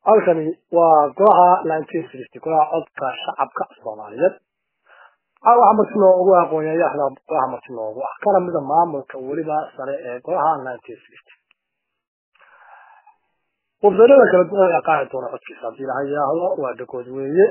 halkani waa golaha nineteen sixty golaha codka shacabka soomaaliyeed waxaa marti noogu aqoonyayaxda golaha marti noogu ah kana mida maamulka weliba sare ee golaha nineteen sixty wafdanada kala duwan ayaa qaaci doona codkiisa haddii laha yidhaahdo waa dhagood weeye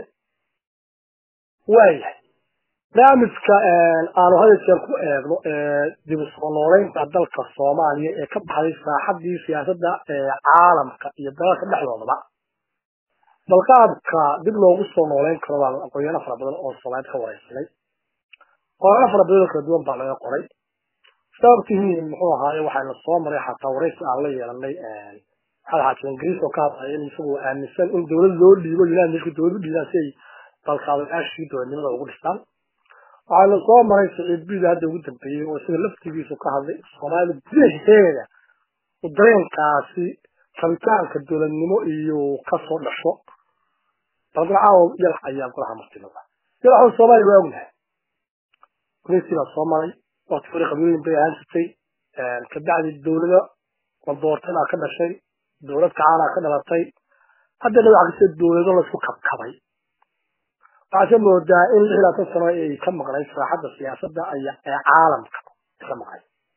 waayahay barnaamijka aanu hada jeer ku eegno ee dib u soo nooleynta dalka soomaaliya ee ka baxday saaxadii siyaasadda ee caalamka iyo dalalka dhexdoodaba balqaabka dib loogu soo nooleyn karo baa aqoonyaano fara badan oo soomaaliyeed ka wareysanay qorano fara badan oo kala duwan baa laga qoray sababtihiin muxuu ahaaye waxayna soo maray xataa wareysi aan la yeelanay maxamed xaakim ingiriis oo ka hadlaya in isagu aaminsan in dowlad loo dhiibo united nation dowlad u dhiibaan si ay dalkaadayaashii dowladnimada ugu dhistaan waxayna soo maray siciid bida hadda ugu dambeeyey oo isaga laftigiisu ka hadlay soomaalida gudaheeda u dareenkaasi rabitaanka dowladnimo iyo kasoo dhasho balgacaawo yalax ayaa golaha martinada yalaxo soomaaliya waa ognahay gudaysii baa soo maray waqti hore qabiilooyin bay ahaan jirtay kabacdi dowlada la doortay baa ka dhashay dowlad kacaanaa ka dhalatay haddana waxa kasta dowlado laisku kabkabay waxaase moodaa in lix laatan sano ay ka maqnayd saaxadda siyaasadda aya ee caalamka ka maqnay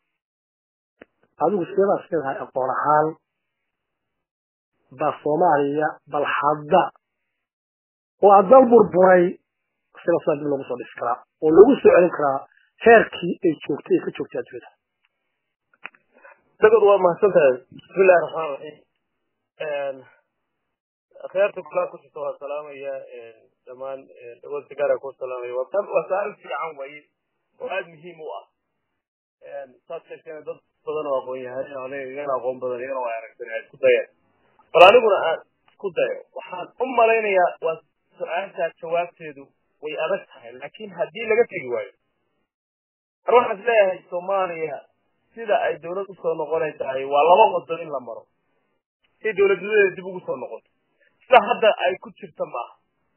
adigu sideedaa sideedahay aqoon ahaan baa soomaaliya bal hadda oo adal burburay sida sidaa dib loogu soo dhisi karaa oo lagu soo celin karaa heerkii ay joogtay ay ka joogtay adduunyada dagod waa mahadsan tahay bismillahi raxmaan raxiim akhyaarta kulaa ku jirta waa salaamaya dhammaan dagood sigaara ku salaamaya waa su-aal fiican waye oo aada muhiim u ah saad sheegteen dad badan oo aqoon yahay aniga igana aqoon badan igana waa aragtan ay isku dayeen bal aniguna aan isku dayo waxaan u malaynayaa waa su-aashaa jawaabteedu way adag tahay laakiin haddii laga tegi waayo an waxaan is leeyahay soomaaliya sida ay dawlad usoo noqonay tahay waa laba wado in la maro si dawladnimadeeda dib ugu soo noqoto sida hadda ay ku jirta maaha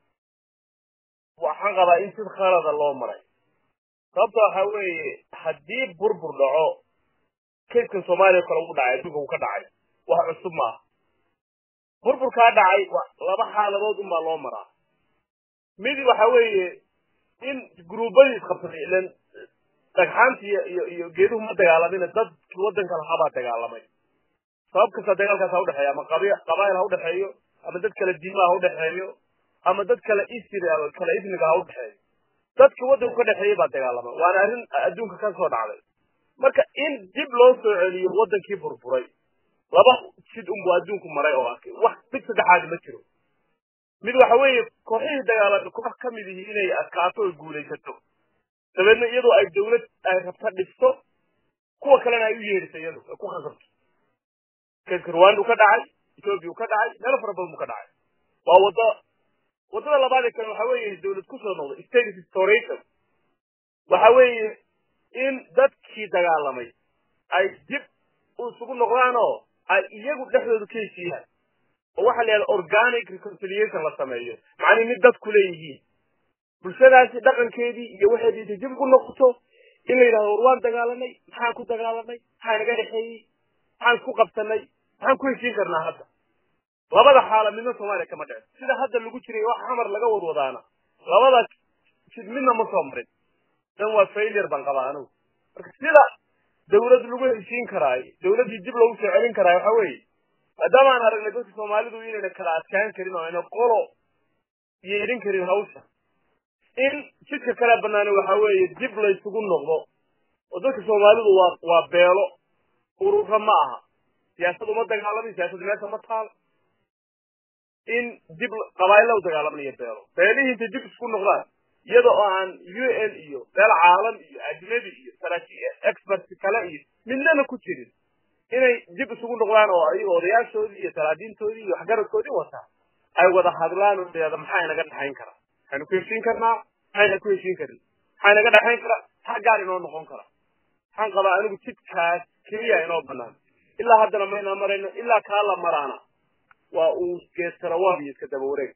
waxaan qabaa in sid khalada loo maray sababta waxa weeye haddii burbur dhaco kayskan soomaaliya kale ugu dhacay adduunka uu ka dhacay wax cusub maaha burburkaa dhacay laba xaaladood unbaa loo maraa mid waxa weeye in gruubadii isqabsaday ilan dhagxaanta iyo iyo iyo geeduhu ma dagaalamin dadkii waddanka lahaabaa dagaalamay sabab kasta dagaalkaas ha udhexeeya ama qabi qabaayil ha udhexeeyo ama dad kale diimaa ha udhexeeyo ama dad kale isir kale ismiga ha udhexeeyo dadkii waddanku ka dhexeeyey baa dagaalamay waana arrin adduunka ka soo dhacday marka in dib loo soo celiyo waddankii burburay laba jid unbu adduunku maray oo arkay wax mid saddexaadi ma jiro mid waxa weeye kooxihii dagaalamay koox ka mid yihi inay adkaato oo guulaysato dabeedna iyadoo ay dawlad ay rabta dhisto kuwa kalena ay u yeedhiso iyadu ay ku khasabto kaska rwanda u ka dhacay ethoobia u ka dhacay meelo fara badan buu ka dhacay waa waddo waddada labaadee kale waxa weeye dawlad kusoo noqday state restoration waxa weeye in dadkii dagaalamay ay dib isugu noqdaan oo ay iyagu dhexdooda ka heshiiyaan oo waxaa la yidhahda organic reconciliation la sameeyo macnii mid dadku leeyihiin bulshadaasi dhaqankeedii iyo waxeedii intay dib ugu noqoto in la yidhahdo war waan dagaalanay maxaan ku dagaalanay maxaa inaga dhexeeyey maxaan isku qabsanay maxaan ku heshiin karnaa hadda labada xaala midna soomaaliya kama dhicin sida hadda lagu jiray wax xamar laga wadwadaana labada jid midna ma soo marin dan waa failure baan qabaa anigu marka sida dawlad lagu heshiin karaayo dawladdii dib loogu soo celin karaayo waxa weeye maadaama aan aragnay dadka soomaalidu inayna kala adkaan karin oo ayna qolo yeedhin karin hawsha in jidka kale banaana waxa weeye dib laysugu noqdo oo dadka soomaalidu waa waa beelo urura ma aha siyaasad uma dagaalamin siyaasad meesha ma taal in dib qabaayla u dagaalamanayo beelo beelihii intay dib isku noqdaan iyada oo aan u n iyo meel caalam iyo ajnabi iyo saraakiil expert kale iyo midnana ku jirin inay dib isugu noqdaan oo ayaga odayaashoodii iyo salaadiintoodii iyo waxgaradkoodii wataa ay wada hadlaan oo deeda maxaa inaga dhexayn karaa maxaynu ku heshiin karnaa maxayna ku heshiin karin maxaa inaga dhexayn karaa maxaa gaar inoo noqon kara waxaan qabaa anigu jidkaas keliya inoo banaan ilaa haddana maynaa marayno ilaa kaa la maraana waa uu geeskarawaab iyo iska daba wareeg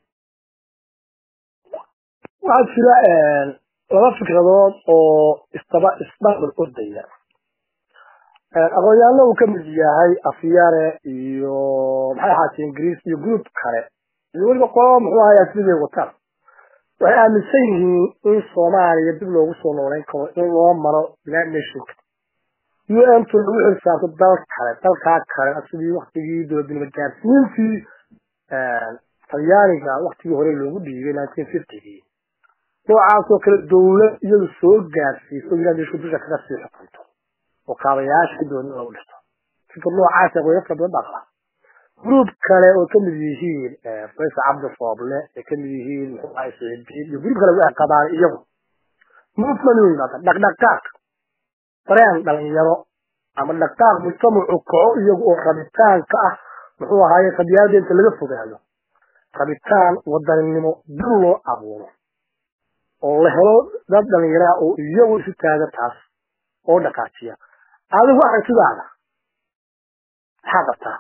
waxaa jira laba fikradood oo isdaba isdhaqal ordaya aqoonyahanna uu ka mid yahay afyare iyo maxay ahaatee ingiriis iyo group kale iyo weliba qolo muxuu ahayaa siday wataan waxay aaminsan yihiin in soomaaliya dib loogu soo nooleyn karo in loo maro united nationka u n tu lagu xilsaarto dal kale dalkaa kale sidii waktigii dowladnimo gaarsiintii talyaaniga waktigii hore loogu dhiibay nineteen fiftygii noocaasoo kale dowlad iyadu soo gaarsiiso united nation dusha kaga sii xukunto oo kaabayaasha dooni lagu dhisto fikir noocaas qoyafka badan baa qaba group kale oo kamid yihiin faysal cabdi fooble ay kamid yihiin muxuu ahay saciidiin iyo group kale waxay qabaan iyagu movement u yimaada dhaqdhaqaaq dareen dhalinyaro ama dhaqdhaqaaq mujtamacu kaco iyagu oo rabitaanka ah muxuu ahaaye qadiyaada inta laga fogaado rabitaan wadaninimo dib loo abuuro oo la helo dad dhalinyaraa oo iyagu isu taaga taas oo dhaqaajiya adigu waxay sidaada maxaa qabtaa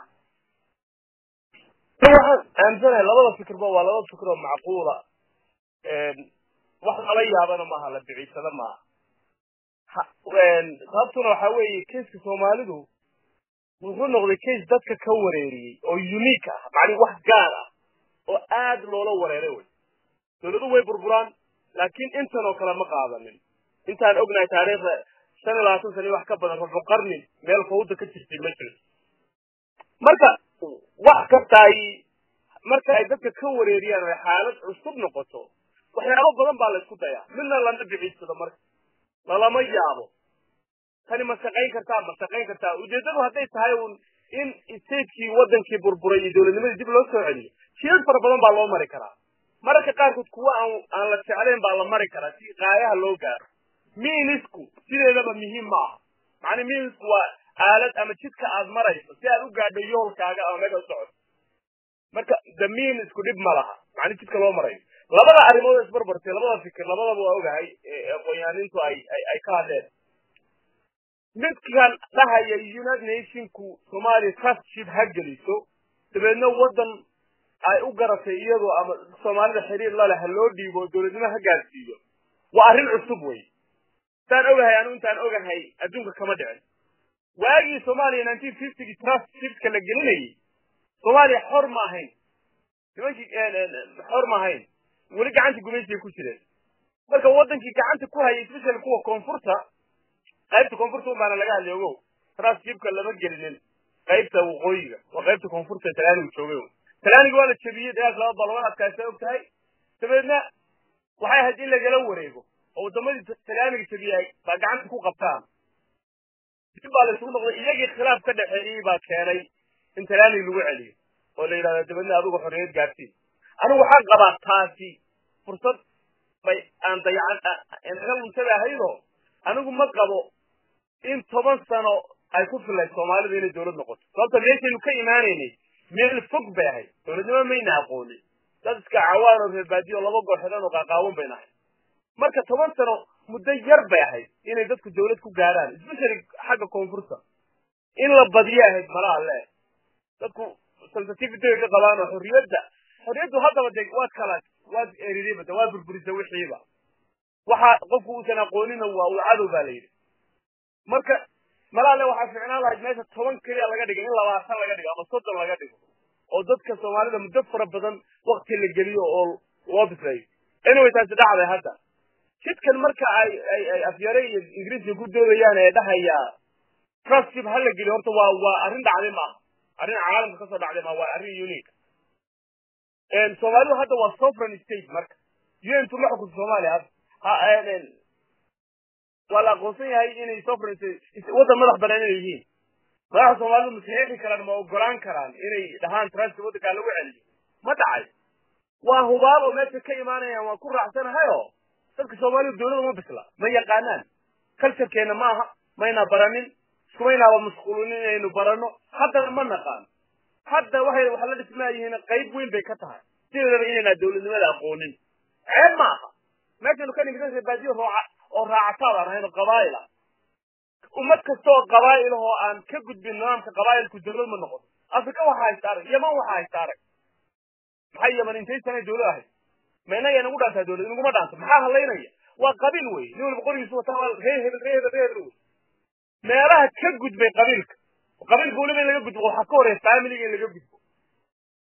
waxaan aaminsanahay labada fikirba waa laba fikir oo macquula wax lala yaabana maaha la biciisada maaha sababtuna waxa weeye keiska soomaalidu wuxuu noqday case dadka ka wareeriyey oo unique ah macni wax gaar ah oo aad loola wareeray wey dowladu way burburaan laakiin intan oo kale ma qaadanin intaan ognahay taariikhda shan iyo labaatan sana wax ka badan ruxu qarni meel fawda ka jirtay ma jiro marka wax kasta ay marka ay dadka ka wareeriyaan ay xaalad cusub noqoto waxyaabo badan baa la isku dayaa midna lama biciidsado marka lalama yaabo tani ma shaqayn kartaa ma shaqayn kartaa ujeedadu hadday tahay un in statekii wadankii burburay iyo dowladnimadii dib loo soo celiyo shiyad fara badan baa loo mari karaa mararka qaarkood kuwa aan aan la jeclayn baa la mari karaa si qaayaha loo gaaro miinisku sideedaba muhiim ma aha macnaa miinisku waa aalad ama jidka aad marayso si aad u gaadho yoolkaaga ama meesha u socoto marka the miinisku dhib ma laha macnaa jidka loo marayo labada arrimood isbarbartay labada fikir labadaba waa ogahay aqoonyaanintu ay ay ka hadleen midkan dhahaya united nationku soomaaliya trustship ha geliso dabeedna waddan ay u garatay iyadoo ama soomaalida xiriir laleh ha loo dhiibo dowladnimo ha gaarsiiyo waa arrin cusub wey intaan ogahay anu intaan ogahay adduunka kama dhicin waagii soomaaliya nineteen fiftygii trustshipka la gelinayay soomaaliya xor ma ahayn nimankii xor ma ahayn weli gacantii gumaysiga ku jireen marka wadankii gacanta ku hayay especially kuwa koonfurta qaybta koonfurta un baana laga hadlay ogow trustshipka lama gelinin qaybta waqooyiga waa qaybta koonfurta ee talaanigu joogay talaaniga waa la jebiyey dagaal laba balwan adkaasa og tahay dabeedna waxay ahayd in lagala wareego oo wadamadii talaaniga jebiyay baa gacanta ku qabtaan dib baa la isugu noqday iyagii khilaaf ka dhexeeyey baa keenay in talaaniga lagu celiyo oo la yidhahdo dabeedna adigu xorriyad gaarsiin anigu waxaan qabaa taasi fursad bay aan dayacan naga luntada ahaydoo anigu ma qabo in toban sano ay ku filayd soomaalidu inay dowlad noqoto sababta meeshaynu ka imaanaynay meel fog bay ahayd dowladnimo mayna aqoonin dad iska cawaan oo reerbaadiyo laba gooxedan oo qaaqaawan bay nahay marka toban sano muddo yar bay ahayd inay dadku dowlad ku gaaraan especially xagga koonfurta in la badiyo ahayd malaha le dadku sensitivity ka qabaan oo xorriyadda xorriyaddu haddaba de waad kala waad eridayba de waad burburisa wixiiba waxa qofku uusan aqoonina waa uu cadow baa la yidhi marka malaale waxaa ficnaan lahayd meesha toban keliya laga dhigo in labaatan laga dhigo ama soddon laga dhigo oo dadka soomaalida muddo fara badan wakti la geliyo oo loo bislayo anyway taasi dhacday hadda jidkan marka ay ay ay afyare iyo ingiriiska ku doodayaan ee dhahaya trustship ha la geliyo horta waa waa arrin dhacday maaha arrin caalamka kasoo dhacday maaha waa arrin unique soomaalidu hadda waa sovereign state marka un tu ma xukunta soomaaliya hadda waa la aqoonsan yahay inay sovereign state waddan madax banaan inay yihiin madaxa soomaalidu ma saxiixi karaan ma ogolaan karaan inay dhahaan trustship waddankaa lagu celiyo ma dhacay waa hubaal oo meesha ka imaanayaan waan ku raacsanahay oo dadka soomaalidu dowlada ma bisla ma yaqaanaan culturekeena ma aha mayna baranin iskumaynaaba masquulin inaynu barano haddana ma naqaan hadda waxay waxa la dhismaayihiin qayb weyn bay ka tahay sideedaba inaynaa dowladnimada aqoonin ceeb ma aha meeshaynu ka nimid baadiyo rooca oo raacataa baan ahayn oo qabaa'il ah ummad kasta oo qabaa'il oo aan ka gudbin nidaamka qabaa'ilku dowlad ma noqoto afrika waxaa haysta arag yaman waxaa haysta arag maxay yaman intay sanay dowlad ahayd ma inaga inagu dhaantaa dowlad inaguma dhaanto maxaa halaynaya waa qabiil wey nin walba qorigiisu wataa waa ree hebel ree hebel ree hebel wey meelaha ka gudbay qabiilka qabiilka weliba in laga gudbo waxaa ka horeeya familiga in laga gudbo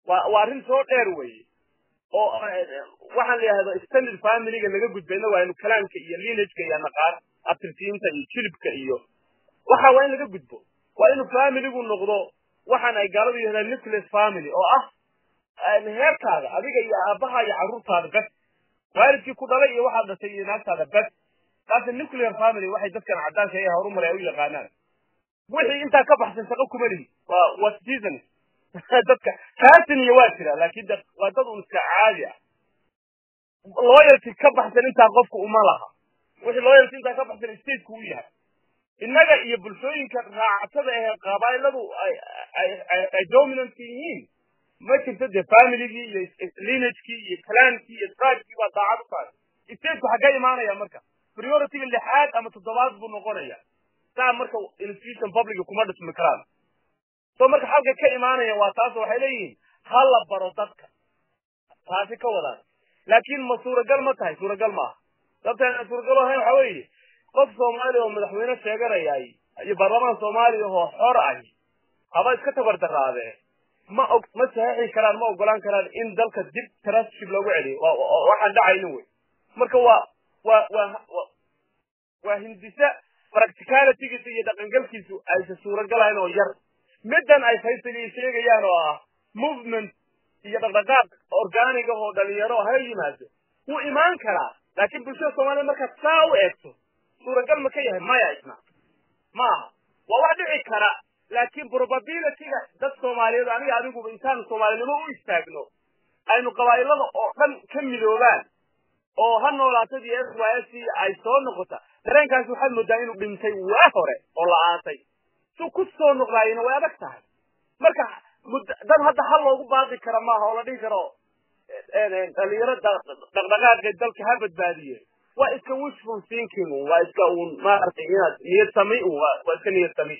waa waa arrin soo dheer weeye oo waxaan la yidhahdo standard familyga laga gudbayna waa inu kalaanka iyo lineageka iyo naqaan abtirsiinta iyo jilibka iyo waxa waa in laga gudbo waa inuu familigu noqdo waxaan ay gaaladu yidhahdaan nucleus family oo ah heerkaada adiga iyo aabaha iyo carruurtaada bes waalidkii ku dhalay iyo waxaad dhashay iyo naagtaada bes taasi nuclear family waxay dadkan caddaanka ee horumar ay u yaqaanaan wixii intaa ka baxsan shaqo kuma lihi waa waa citizen dadka kaasin iyo waa jira laakiin de waa dad un iska caadi ah loyalty ka baxsan intaa qofku uma laha wixii loyalty intaa ka baxsan stateku u yahay innaga iyo bulshooyinka raacatada ee qabailadu ay ay ay dominant yihiin ma jirto dee familygii iyo lineagekii iyo clankii iyo tribekii baa daacad u tahay stateku xaggee imaanaya marka priorityga lixaad ama toddobaad buu noqonaya saa marka institution publica kuma dhismi karaan so marka xalka ka imaanaya waa taas waxay leeyihiin ha la baro dadka taasi ka wadaan laakiin ma suuragal ma tahay suuragal maaha sababtaan suuragal ahayn waxa weeye qof soomaaliya oo madaxweyne sheeganayay iyo baarlamaan soomaaliya oo xor ahi haba iska tabardaraadee ma og ma saxiixi karaan ma ogolaan karaan in dalka dib trustship loogu celiyo waxaan dhacaynin wey marka waa waa waa waa hindisa practicalitygiisa iyo dhaqangalkiisu aysa suuragalahayn oo yar middan ay faysaliya sheegayaan oo ah movement iyo dhaqdhaqaaq organiga oo dhalinyaro ha yimaado wuu imaan karaa laakiin bulshada soomaliya markaad saa u eegto suuragal ma ka yahay maya isna ma aha waa wax dhici kara laakiin probabilityga dad soomaaliyeed aniga adiguba intaanu soomaalinimo u istaagno aynu qabaa'ilada oo dhan ka midoobaan oo ha noolaatadii s y s ay soo noqota dareenkaasi waxaad moodaa inuu dhintay waa hore oo la aasay su ku soo noqdaayina way adag tahay marka dad hadda hal loogu baaqi kara maaha oo la dhihi karo dhalinyaro dhaqdhaqaaqee dalka ha badbaadiye waa iska wishful thinking waa iska uun maaragtay inaad niyad sami un waa iska niyad sami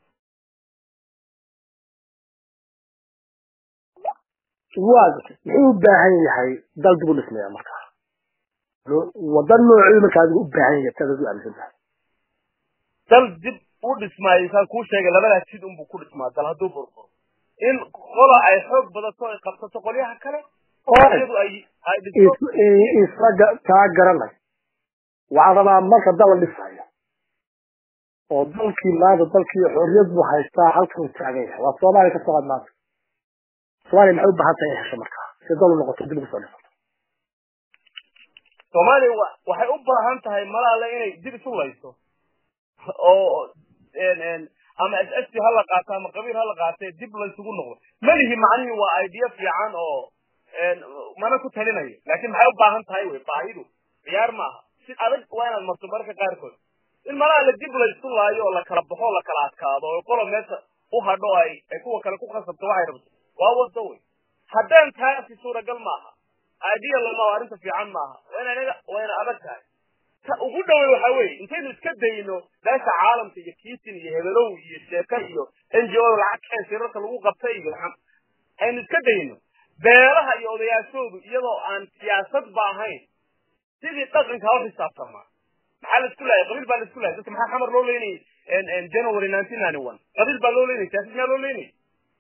waa muxuu u baahan yahay dal dib u dhismaya markaa wadan noocii markaa adigu u baahan yahay tadaad u aaminsan tahay dal dib u dhismaayo saan kuu sheegay labadaas sid unbuu ku dhismaa dal hadduu burburo in qola ay xoog badato ay qabsato qolyaha kale iyadu ay ay dhisto isla taa garanay waxaa rabaa marka dal la dhisayo oo dalkii maanta dalkii xorriyad buu haystaa halkan uu taagan yahay waa soomaaliya ka soo qad maanta soomaaliya maxay u baahan tahay inay hesho markaa si dal u noqoto dib ugu soo dhisato soomaaliya wa waxay u baahan tahay malaale inay dib isu layso oo ama s s t ha la qaato ama qabiil ha la qaatee dib laysugu noqdo malihi macnihii waa idea fiican oo mana ku talinayo laakiin maxay u baahan tahay wey baahidu ciyaar maaha si adag waa inaad marto mararka qaarkood in malaale dib laysu laayo oo la kala baxo o la kala adkaado oo qola meesha u hadho ay ay kuwa kale ku khasabto waxay rabto waa wado wey haddaan taasi suuragal maaha idea lama arrinta fiican maaha waa ina anaga waa ina adag tahay ta ugu dhawey waxa weeye intaynu iska dayno beesha caalamka iyo kiitin iyo hebelow iyo sheeka iyo n g o lacag keen shirarka lagu qabtay iyo aynu iska dayno beelaha iyo odayaashoodu iyadoo aan siyaasad ba ahayn sidii dhaqanka ha xisaabtamaa maxaa la isku laayay qabiil baa la isku laayay dadka maxaa xamar loo leynayay january nineteen ninety one qabiil baa loo leynayay siyaasad maa loo leynayay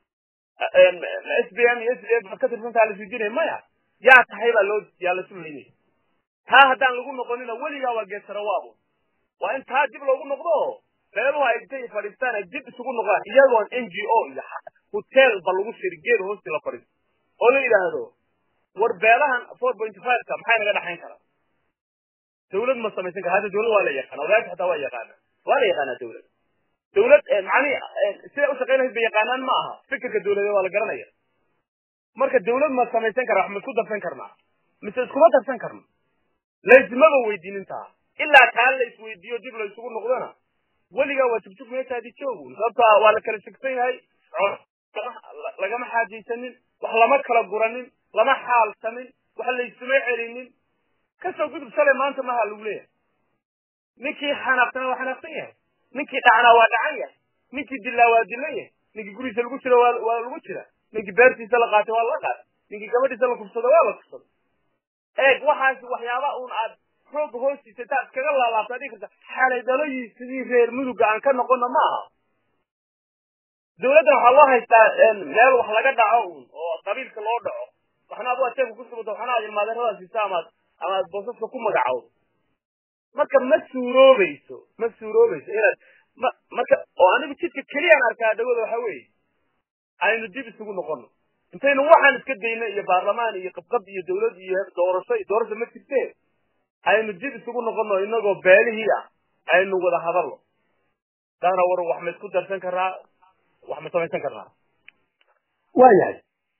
s b m iyo s d f baad ka tirsantaa la isweydiinaya maya yaa tahay baa loo yaa la isu leynayay taa haddaan lagu noqonina weligaa waa geesarawaabo waa in taa dib loogu noqdo beeluhu ay intay fadhiistaan ay dib isugu noqdaan iyagoon n g o iyo hotel ba lagu shiri geed hoosti la fadhiisto oo la yidhaahdo war beelahan four point five ka maxay naga dhaxayn karaa dawlad ma samaysan kara hadda dawlad waa la yaqaana odayaasha xataa waa yaqaana waa la yaqaanaa dawlad dawlad macnihi siday u shaqayn lahayd bay yaqaanaan ma aha fikirka dawladeed waa la garanaya marka dawlad ma samaysan kara wax ma isku darsan karnaa mise iskuma darsan karno laysmaba weydiinin taa ilaa taa la isweydiiyo dib la isugu noqdona weligaa waa jugjug meeshaadii joogu sababta waa la kala shegsan yahay lagama xaajaysanin wax lama kala guranin lama xaalsamin wax laysuma celinin kasoo gudub shalay maanta maha lagu leeyahay ninkii xanaaqsana waa xanaaqsan yahay ninkii dhacnaa waa dhacan yahay ninkii dilaa waa dilan yahay ninkii gurigiisa lagu jira waa waa lagu jira ninkii beertiisa la qaatay waa la qaatay ninkii gabadhiisa la kufsada waa la kufsada eeg waxaas waxyaaba uun aad rooga hoostiisa intaad iskaga laalaabta dhigi karta xalay dhaloyii sidii reer muduga aan ka noqono ma aha dawladda waxaa loo haystaa meel wax laga dhaco un oo qabiilka loo dhaco waxna ad ajeebka ku subato waxna ad ilmaadeerada siisa amaad ama ad boosaska ku magacowdo marka ma suuroobayso ma suuroobayso inaad ma marka oo anigu jidka keliyaan arkaa dhawada waxa weeye aynu dib isugu noqono intaynu waxaan iska dayno iyo baarlamaan iyo qabqab iyo dawlad iyo doorasho doorasho ma jirtee aynu dib isugu noqono inagoo beelihii ah aynu wada hadalno daana war wax ma isku darsan karaa wax ma samaysan karnaa waayahay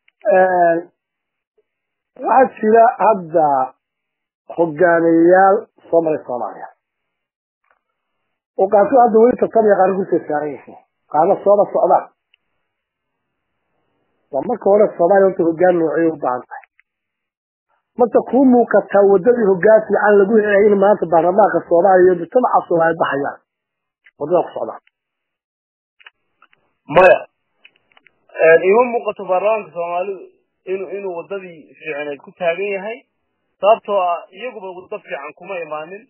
waxaa jira hadda hogaamiyeyaal soo maray soomaaliya oo qaarkood hadda weli tartamaya qaarna kusoo saaran yihiin qaarna sooba socdaan waa marka hore soomaaliya horta hogaan noociyay u baahan tahay marka kuu muuqataa waddadii hogaan fiican lagu helaya in maanta baarlamaanka soomaaliya iyo mujtamaca soomaaliya baxayaan waddada ku socdaan maya ima muuqato baarlamaanka soomaalidu inuu inuu waddadii fiicneed ku taagan yahay sababtoo ah iyaguba waddo fiican kuma imaanin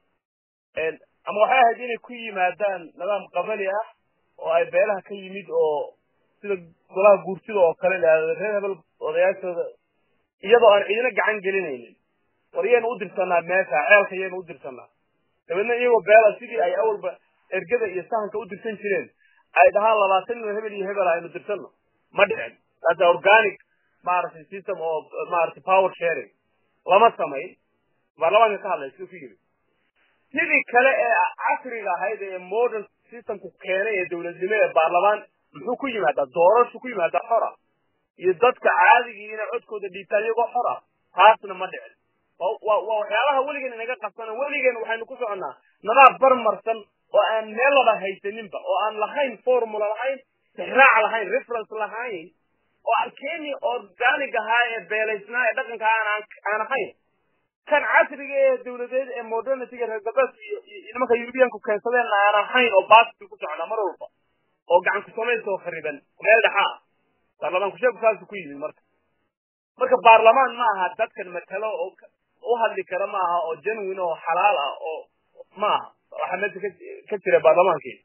ama waxay ahayd inay ku yimaadaan nidaam qabali ah oo ay beelaha ka yimid oo sida golaha guurtida oo kale lahahdo reer hebel odayaashooda iyadoo aan cidina gacan gelinaynin war yaynu u dirsanaa meesha ceelka yaynu u dirsanaa dabeedna iyagoo beela sidii ay awalba ergada iyo sahanka u dirsan jireen ay dhahaan labaatan nin hebel iyo hebel aynu dirsano ma dhicin hada organic maaragtay system oo maaragtay power sharing lama samayn baarlamaanka ka hadlay siduu ku yiri sidii kale ee casriga ahayd ee modern systemku keenay ee dawladnimo ee baarlamaan muxuu ku yimaadaa doorashu ku yimaadaa xora iyo dadka caadigii inay codkooda dhiibtaan iyagoo xor ah taasna ma dhicin waa waxyaabaha weligen inaga qabsana weligeen waxaynu ku soconnaa nadaab barmarsan oo aan meel laba haysaninba oo aan lahayn formula lahayn tixraac lahayn reference lahayn oo aan keeni organic ahaa ee beelaysnaa ee dhaqanka aan aan ahayn kan casriga ee dawladeed ee modernityga reer galbeedka iyo nimanka yurubiyanku keensadeen aan ahayn oo baasku ku socnaa mar walba oo gacan ku samaysoo khariban meel dhexaa baarlamaanku sheeku saasu ku yimid marka marka baarlamaan ma aha dadkan matalo oo u hadli kara ma aha oo genuine oo xalaal ah oo ma aha waxa meesha ka jira baarlamaankii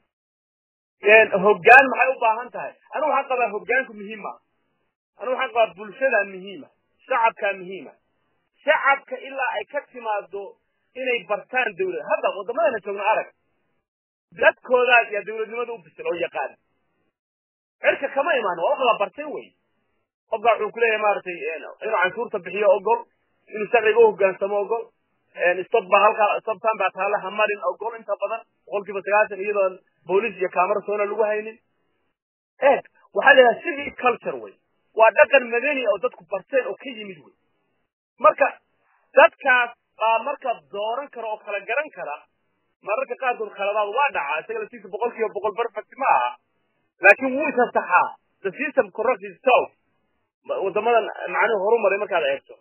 hoggaan maxay u baahan tahay anigu waxaan qabaa hoggaanku muhiim ma anigu waxaan qabaa bulshada muhiima shacabkaa muhiima shacabka ilaa ay ka timaado inay bartaan dawlad hadda waddamadana joogno arag dadkoodaa yaa dawladnimada u bisil oo yaqaan cirka kama imaan waa wax la bartay wey qofka wuxuu kuleeyahay maaragtay inuu canshuurta bixiyo ogol inuu sharciga u hogaansamo ogol stop ba halkaa stoptan baa taale hamarin ogol inta badan boqolkiiba sagaashan iyadoon booliis iyo camera soona lagu haynin eeg waxaa la yidhaha civil culture wey waa dhaqan madani oo dadku barteen oo ka yimid wey marka dadkaas baa marka dooran kara oo kala garan kara mararka qaarkood khaladaad waa dhacaa isaga laftiisa boqol kiiba boqol perfect ma aha laakiin wuu isasaxaa the system correct itself waddamadan macnuhu horumaray markaad eegto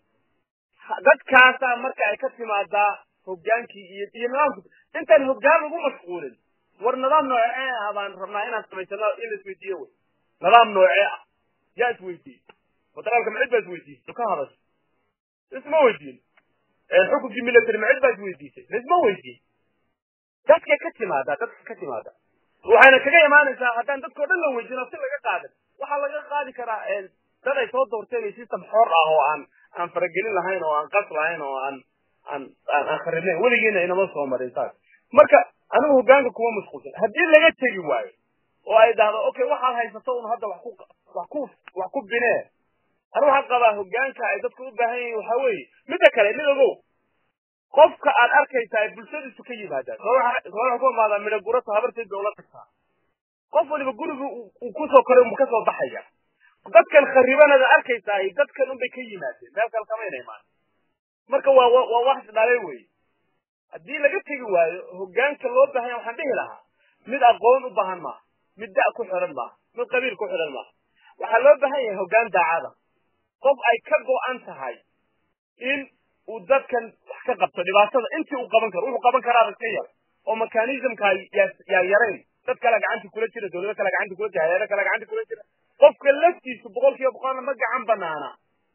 dadkaasaa marka ay ka timaadaa hoggaankii iyo iyo nidaamku intaan hoggaan lagu mashquulin war nidaam noocee ah baan rabnaa inaan samaysano in la isweydiiyo wey nidaam noocee ah yaa isweydiiyey federaalka macid baa isweydiisay ka hadasho isma weydiin xukunkii military macid baa isweydiisay isma weydiin dadkay ka timaadaa dadka ka timaada waxayna kaga imaanaysaa haddaan dadkao dhan la weydiino si laga qaadan waxaa laga qaadi karaa dad ay soo doorteen iyo system xor ah oo aan aan faragelin lahayn oo aan qas lahayn oo aan aan aan kharibnayn weligiina inama soo marin saas marka anigu hoggaanka kuma mashquulsan haddii laga tegi waayo oo ay dhahdo okay waxaad haysato un hadda wax ku wax ku wax ku binee anigu waxaan qabaa hoggaanka ay dadku u baahan yihiin waxaa weeye midda kale mid ogow qofka aad arkaysaa ay bulshadiisu ka yimaadaan soo waxa ku imaadaa midho gurata habarteed bay ula tagtaa qof waliba guriga uu kusoo koray unba kasoo baxaya dadkan kharibanada arkaysaa dadkan unbay ka yimaadeen meel kale kamayna imaan marka waa waa wax isdhalay wey haddii laga tegi waayo hoggaanka loo baahanya waxaan dhihi lahaa mid aqoon u baahan maaha mid da' ku xidhan maaha mid qabiil ku xidhan maaha waxaa loo baahan yahay hoggaan daacada qof ay ka go'an tahay in uu dadkan wax ka qabto dhibaatada intii uu qaban karo wuxuu qaban karaaba iska yar oo mechanismka yaa yarayn dad kale gacanta kula jira dawlado kale gacanta kula jira hayado kale gacanta kula jira qofka laftiisu boqol kiiba boqolna ma gacan banaana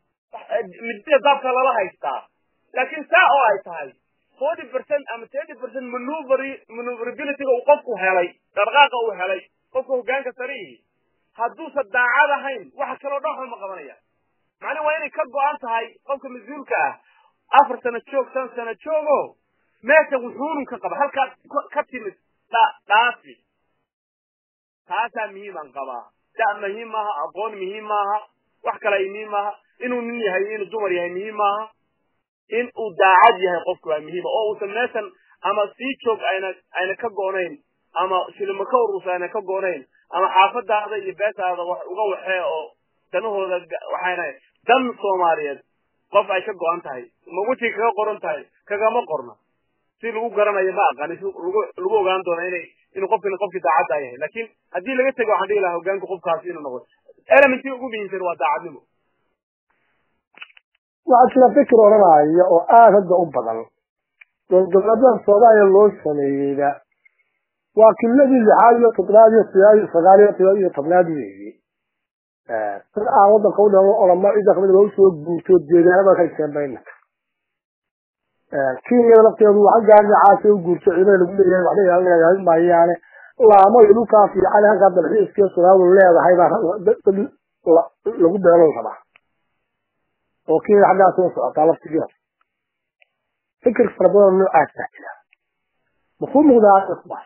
midida daabka lala haystaa laakiin saa oo ay tahay forty percent ama thirty percent manuver maneuverabilityga uu qofku helay dhaqdhaqaaqa uu helay qofka hoggaanka sarihi hadduusan daacad ahayn waxa kaloo dhan waxba ma qabanaya macnaa waa inay ka go-an tahay qofka mas-uulka ah afar sano joog shan sano joogo meesha wuxuunun ka qaba halkaad ka timid dhaafi taasaa muhiiman qabaa da muhiim maaha aqoon muhiim maaha wax kale ay muhiim maaha inuu nin yahay inuu dumar yahay muhiim maaha in uu daacad yahay qofku waa muhiima oo uusan meeshan ama sii joog ayna ayna ka goonayn ama shilimo ka urusa ayna ka goonayn ama xaafadaada iyo beeshaada wax uga waxee oo danahooda waxayna dan soomaaliyeed qof ay ka go-an tahay ma wejiga kaga qoran tahay kagama qorna si lagu garanayo ma aqaani si lagu lagu ogaan doona inay inuu qofkani qofkii daacadda yahay laakiin haddii laga tego waxaan dhihi lahaa hogaanka qofkaasi inuu noqdo elementii ugu muhiimsan waa daacadnimo waxaa jira fikir odhanaya oo aada hadda u badan dowladgoboleedyada soomaaliya loo sameeyeyba waa kiladii lixaad iyo tobnaad iyo sideed iyo sagaal iyo todoba iyo tobnaad weeye dad aan wadanka u dhalo olama cida kamid loo soo guurto deegaanada ka iseenbayna kenyada lafteedu waxa gaari caasi u guurto ciidamada lagu leeyahay waxba ilaalinayaa maayaane laamo iyo dhulkaa fiican halkaa dalxiiskiyo soomaalidu leedahay baa dad lagu beelan rabaa oo kenya xaggaa soo socotaa laftigeeda fikir fara badan noocaas baa jira makuu muuqdaa kuwaas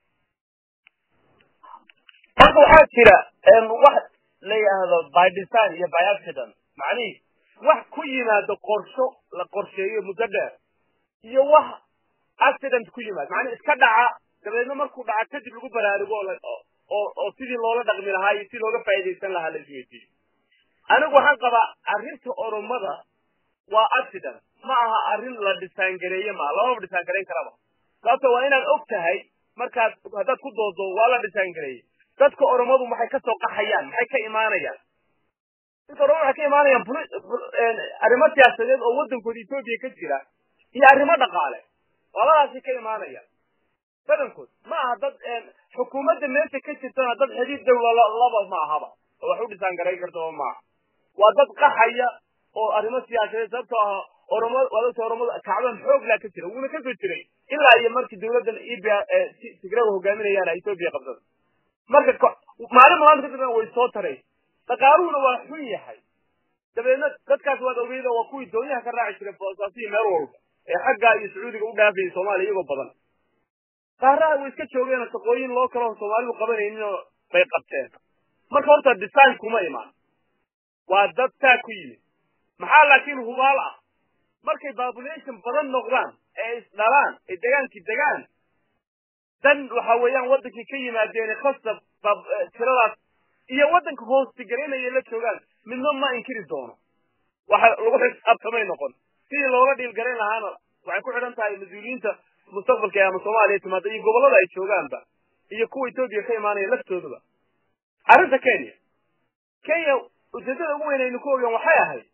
horta waxaa jira wax la yidhaahdo by design iyo by accident macnihi wax ku yimaado qorsho la qorsheeyo muddo dheer iyo wax accident ku yimaado macnihi iska dhaca dabeedna markuu dhaca kadib lagu baraarugo oo oo sidii loola dhaqmi lahaa iyo si looga faa'iidaysan lahaa la isweydiiyo anigu waxaan qabaa arrinta oromada waa accident ma aha arrin la dhisaangareeye maa lamaba dhisaangarayn karaba sababto waa inaad og tahay markaad haddaad ku doodo waa la dhisaangareeyey dadka oromadu maxay ka soo qaxayaan maxay ka imaanayaan dadka oromadu waxay ka imaanayaan arrimo siyaasadeed oo waddankooda etoobiya ka jira iyo arrimo dhaqaale labadaasay ka imaanayaan badankood ma aha dad xukuumadda meesha ka jirtana dad xidhiid dawla laba ma ahaba oo wax u dhisaangarayn kartaba maaha waa dad qaxaya oo arrimo siyaasadeed sababtoo ah oromo waa dadka oromadu kacban xoog laa ka jira wuuna ka soo jiray ilaa iyo markii dawladdan ebia tigrada hogaaminayaan etoobiya qabsada marka maalin maanta kadibna way soo taray dhaqaaluhuna waa xun yahay dabeedna dadkaas waad ogeyda waa kuwii doonyaha ka raaci jiray boosaasiyi meel walba ee xaggaa iyo sacuudiga u dhaafayay soomaaliya iyagoo badan qaaraha way iska joogeen shaqooyin loo kaloo soomaalidu qabanayninoo bay qabteen marka horta design kuma imaan waa dad taa ku yimid maxaa laakiin hubaal ah markay population badan noqdaan ee isdhalaan ee degaankii degaan dan waxa weeyaan waddankii ka yimaadeen khasab tiradaas iyo waddanka hoostigelinaya la joogaan midna ma inkiri doono waxa lagu xisaabtamay noqon sidii loola dhiilgarayn lahaana waxay ku xidhan tahay mas-uuliyiinta mustaqbalka ee ama soomaaliya timaada iyo gobollada ay joogaanba iyo kuwa etoobiya ka imaanaya laftoodaba arrinta kenya kenya ujeedada ugu weyn aynu ku ogaan waxay ahayd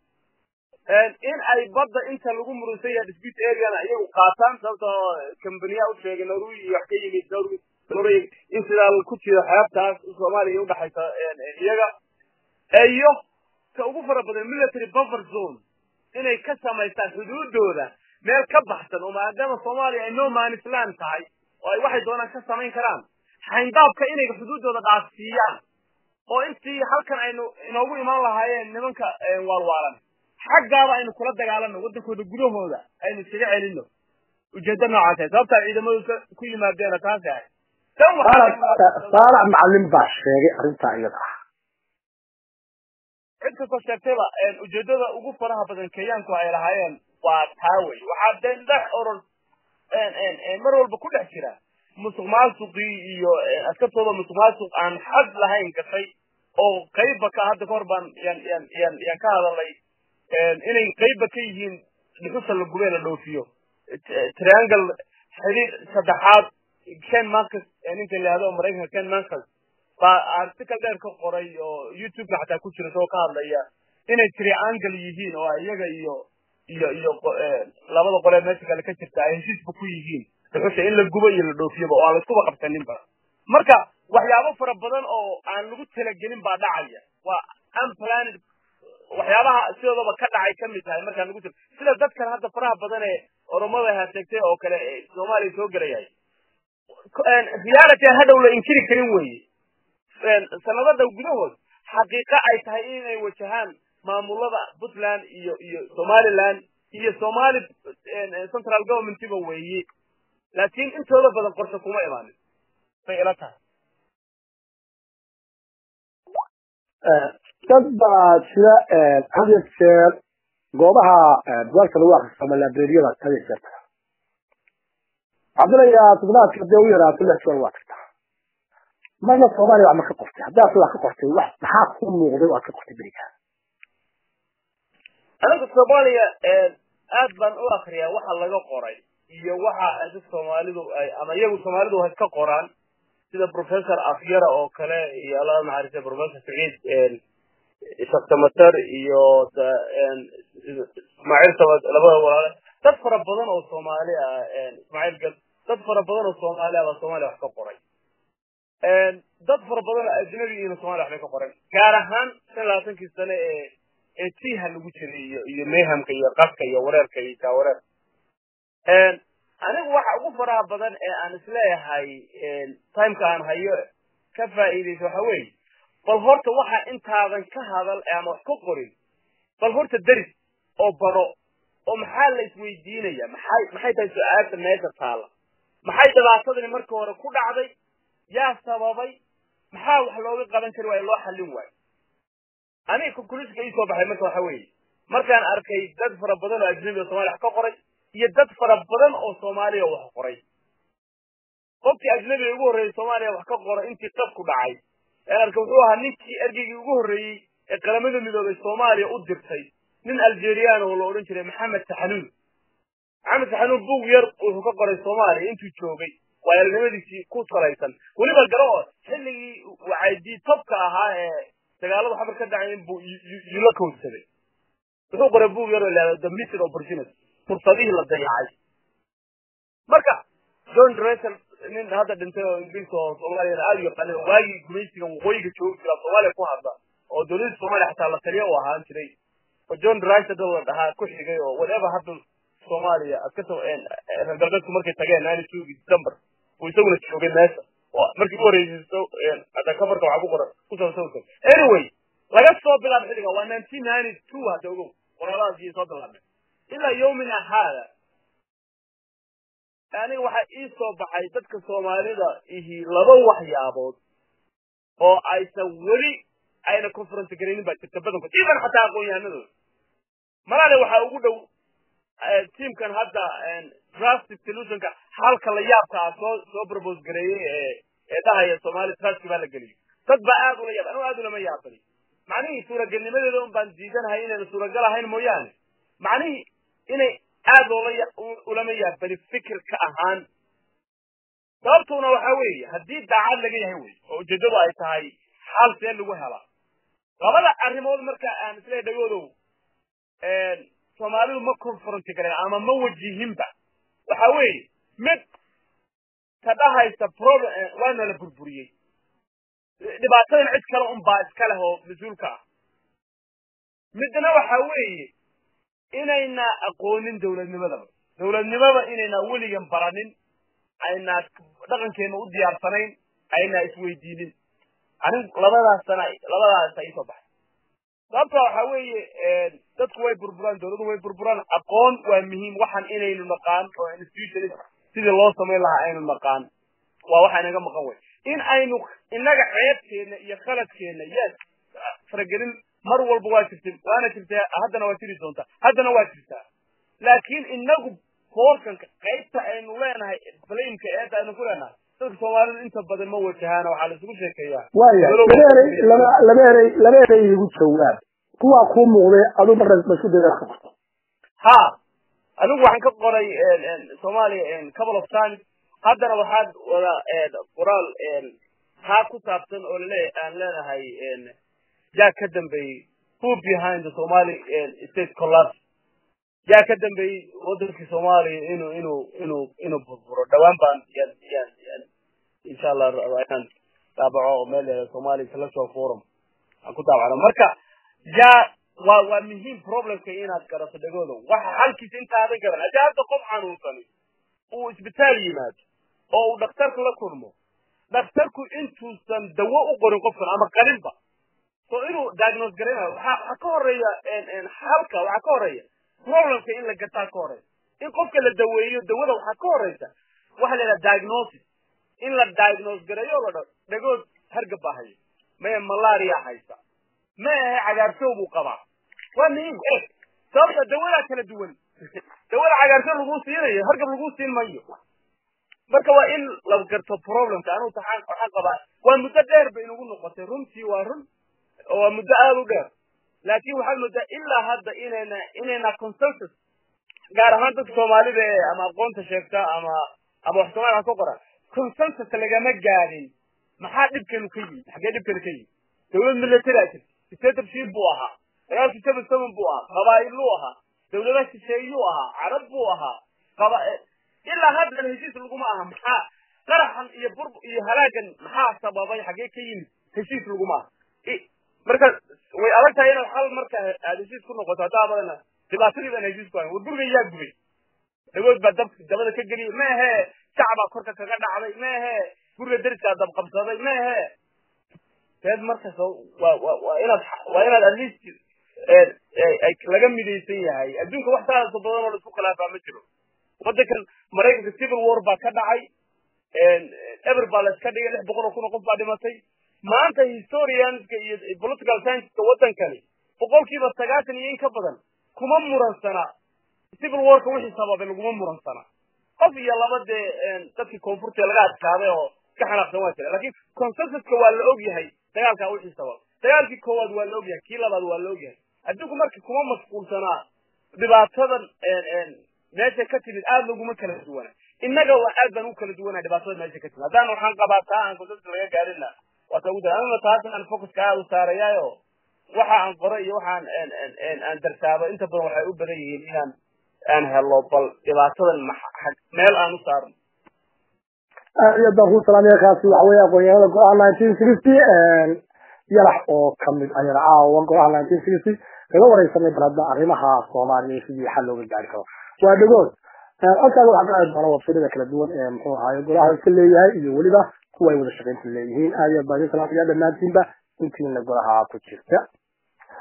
in ay badda inta lagu murunsan yahay dispute areana iyagu qaataan sababtoo kambaniya u sheegay norway iyo wax ka yimid norway norway in sidaa ku jiro xeebtaas soomaaliya udhaxaysa iyaga iyo ka ugu fara badan military buffer zone inay ka samaystaan xuduudooda meel ka baxsan oo maadaama soomaaliya ay no manisland tahay oo ay waxay doonaan ka samayn karaan xayndaabka inay xuduuddooda dhaafsiiyaan oo intii halkan aynu inoogu imaan lahaayeen nimanka waalwaalan xaggaaba aynu kula dagaalano waddankooda gudahooda aynu iskaga celino ujeeddo noocaas sababtaa ciidamadu ku yimaadeena taasi ahay saalax macalin baa sheegay arrintaa iyada ah cid kastoo sheegtayba ujeedada ugu faraha badan kenyaanku ay lahaayeen waa taa wey waxaa dee dhex oran mar walba ku dhex jira musuq maasuqii iyo askartooda musuq maasuq aan xad lahayn gashay oo qayba ka hadda kahor baan yan yan yan yan ka hadalay inay qayba ka yihiin dhuxusha la gubee la dhoofiyo triangle xidhiir saddexaad ken marcus ninka la yihahdo maraykanka ken marcus baa article dheer ka qoray oo youtube-ka xataa ku jira isagoo ka hadlaya inay triangle yihiin oo iyaga iyo iyo iyo labada qolee meesha kale ka jirta ay heshiisba ku yihiin dhuxusha in la gubo iyo la dhoofiyoba oo aan laiskuba qabsaninba marka waxyaabo fara badan oo aan lagu talagelin baa dhacaya waa unplanned waxyaabaha sidoodaba ka dhacay ka mid tahay markaan lagu tala sida dadkan hadda faraha badan ee oromada haseegtay oo kale ee soomaaliya soo gelayahay reality aan hadhow la inkiri karin weeye sanado dhow gudahood xaqiiqo ay tahay inay wajahaan maamulada puntland iyo iyo somaliland iyo somali central governmentiba weeye laakiin intooda badan qorshe kuma imaanin bay ila tahay dad baa jira had iyo jeer goobaha bugaagta lagu akristo ama librariyada had iyo jeer taga waxaan filayaa toddobaadka hadii u yaraato lix jeer waa tagtaa marna soomaaliya wax ma ka qortay haddaad wax ka qortay wax maxaa ku muuqday oo aad ka qortay beriga aniga soomaaliya aad baan u akriyaa waxa laga qoray iyo waxa dad soomaalidu ay ama iyagu soomaalidu hay ka qoraan sida professor afyara oo kale iyo alla naxariista professor saciid shaktamater iyo ismaaciil samad labada walaale dad fara badan oo soomaali ah ismaaciil gal dad fara badan oo soomaali ah baa soomaaliya wax ka qoray dad fara badan oo ajnabi iyo soomaaliya waxbay ka qoren gaar ahaan shan labaatankii sane ee ee tiha lagu jiray iyo iyo mehamka iyo qaska iyo wareerka iyo jaawareer anigu waxa ugu faraha badan ee aan isleeyahay timeka aan hayo ka faa'iidaysa waxa weeye bal horta waxa intaadan ka hadal ama wax ka qorin bal horta deris oo baro oo maxaa la isweydiinaya maxay maxay tahay su-aasha meesha taalla maxay dhibaatadani marka hore ku dhacday yaa sababay maxaa wax looga qaban kari waayo loo xallin waayo aniga conclusionka ii soo baxay marka waxa weeye markaan arkay dad fara badan oo ajnabi oo somalia wax ka qoray iyo dad fara badan oo soomaaliya wax qoray qofkii ajnabiga ugu horreeyey soomaaliya wax ka qoray intii qabku dhacay ee arka wuxuu ahaa ninkii ergeygii ugu horreeyey ee qaramada midoobay soomaaliya u dirtay nin algerian oo la odhan jiray maxamed saxanuun maxamed saxanuun bug yar wuxuu ka qoray soomaaliya intuu joogay waayalnimadiisii ku salaysan weliba garo xilligii wacaydii tobka ahaa ee dagaalada xamar ka dhacay inbuu yula kowdsaday wuxuu qoray bug yar oo lahahdo the missing opportunity fursadihii la dayacay marka john dressel nin hadda dhintay oo ingiriiska oo soomaaliyana aada u yaqaanay oo waagii gumaysiga waqooyiga joogi jira soomaaliya ku hadla oo dowladda soomaaliya xataa la taliya u ahaan jiray oo john drysel dad la dhahaa ku xigay oo whatever hadda soomaaliya aad ka soo reer galbeedku markay tageen nine two december uu isaguna joogay meesha oo markii u horreysayso hadda kabarka waxaa ku qoran ku soo sawirkan anyway laga soo bilaabo xilliga waa nineteen ninety two hadda ogow qoraaladaas soo bilaabmay ilaa yawmina haada aniga waxaa ii soo baxay dadka soomaalida ihi laba waxyaabood oo aysan weli ayna conference garaynin baa jirta badankood iban xataa aqoon-yahanadooda malaale waxaa ugu dhow tiamkan hadda drastic solutionka halka la yaabka ah soo soo propose gareeyey ee ee dhahaya soomaali trustki baa la geliyo dad baa aad ula yaab anigu aad ulama yaabani macnihii suuragelnimadeeda un baan diidanahay inayna suuragal ahayn mooyaane macnihii inay aad loola ulama yaabani fikirka ahaan sababtuna waxa weeye haddii daacad laga yahay wey oo ujeedadu ay tahay xal see lagu helaa labada arrimood marka aan isleeyahay dhagoodow soomaalidu ma confronti gareen ama ma wajihinba waxa weeye mid ka dhahaysa problem waana la burburiyey dhibaatadan cid kale un baa iska leh oo mas-uulka ah midna waxa weeye inayna aqoonin dawladnimadaba dawladnimada inayna weligan baranin ayna dhaqankeena u diyaarsanayn ayna isweydiinin anin labadaas sana labadaas ay soo baxay sababta waxa weeye dadku way burburaan dawladdu way burburaan aqoon waa muhiim waxaan inaynu naqaan oo institution sidii loo samayn lahaa aynu naqaan waa waxa inaga maqan wey in aynu inaga ceebkeena iyo khaladkeena yes faragelin mar walba waa jirtay waana jirtay haddana waa jiri doontaa haddana waa jirtaa laakiin inagu foorkanka qaybta aynu leenahay blamka eedda aynu ku leenahay dadka soomaalidu inta badan ma wajahaana waxaa la isugu sheekeeyaa waya laba erey laba laba erey laba erey igu jawaab kuwaa kuu muuqday aduu marna masku dayda ka qorto ha anigu waxaan ka qoray soomaaliya couple of times haddana waxaad wada qoraal taa ku saabsan oo lale aan leenahay yaa ka dambeeyey who behind the somali state collapse yaa ka dambeeyey wadankii soomaaliya inuu inuu inuu inuu burburo dhawaan baan yan yan yan insha allah inaan daabaco oo meel leedahay somali intellectual forum aan ku daabacno marka yaa waa waa muhiim problemka inaad garato dhagooda waxa halkiisa intaadan garan haddii hadda qof xanuunsani uu isbitaal yimaado oo uu dhakhtarka la kulmo dhakhtarku intuusan dawo u qorin qofkan ama qalinba so inuu diagnose garaynayo waxaa waxaa ka horeeya halka waxaa ka horeeya problemka in la gartaa ka horeeya in qofka la daweeyo dawada waxaa ka horeysa waxa la yidhaha diagnosis in la diagnose gareeyo la dhao dhagood hargab baa haya maya malaria haysa ma ahe cagaarsow buu qabaa waa muhiim eh sababta dawadaa kala duwan dawada cagaarsow laguu siinayo hargab laguu siin mayo marka waa in la garto problemka anu taxaan waxaan qabaa waa muddo dheer bay inagu noqotay runtii waa run waa muddo aada u dheer laakin waxaad moodaa ilaa hadda inayna inayna consensus gaar ahaan dadka soomaalida ee ama aqoonta sheegta ama ama wax soomaaliya ka qoran consensus lagama gaadin maxaa dhibkeenu ka yimid xaggee dhibkeenu ka yimid dawlad military a jirta dictatorship buu ahaa dagaalkii seven seven buu ahaa qabaa'iluu ahaa dawladaha shisheeyuu ahaa carab buu ahaa qaba ilaa haddana heshiis laguma aha maxaa qaraxan iyo bur iyo halaagan maxaa sababay xaggee ka yimid heshiis laguma aha marka way adag tahay inaad hal marka aad heshiis ku noqoto haddaa badana dhibaatadii baan heshiis ku hayn war guriga yaa gubay dhagood baa dab dabada ka geliyay ma ahe shacbaa korka kaga dhacday ma ahe guriga deriskaa dab qabsaday ma ahe teed markas waa wa waa inaad waa inaad at least laga midaysan yahay adduunka wax saasa badan oo la isku khilaafaa ma jiro waddankan maraykanka civil war baa ka dhacay eber baa la iska dhigay lix boqol oo kun oo qof baa dhimatay maanta historianska iyo political scienceska waddankani boqolkiiba sagaashan iyo in ka badan kuma muransana civil warka wixii sababay laguma muransana qof iyo laba dee dadkii koonfurta laga adkaaday oo ka xanaaqsan waa jira lakin consensuska waa la og yahay dagaalkaa wixii sabab dagaalkii koowaad waa la og yahay kii labaad waa la og yahay adduunku marka kuma mashquulsanaa dhibaatadan meesha ka timid aad laguma kala duwana innaga waa aad baan u kala duwanaa dhibaatada meesha ka timid haddaan waxaan qabaa taa aan consensus laga gaarina waa ta ugu da anuna taas aan focuska aad u saarayaayo waxa aan qoray iyo waxaan aan darsaabo inta badan waxay u badan yihiin inaan aan helo bal dhibaatadan meel aan u saarno aad iyo baan ku salaamaya kaasi waxa weeye aqoonyahanada go-aan nineteen sixty yalax oo kamid ayana caawa go-aan nineteen sixty kaga wareysanay baladna arrimaha soomaaliya sidii xal looga gaari karo waa dhagood halkaaga waxaa ka aadi doona websayada kala duwan ee muxuu ahaaye golaha iska leeyahay iyo weliba kuwa ay wada shaqaynta leeyihiin aad iyo baan salaamaya dhammaantiinba intiina golaha ku jirta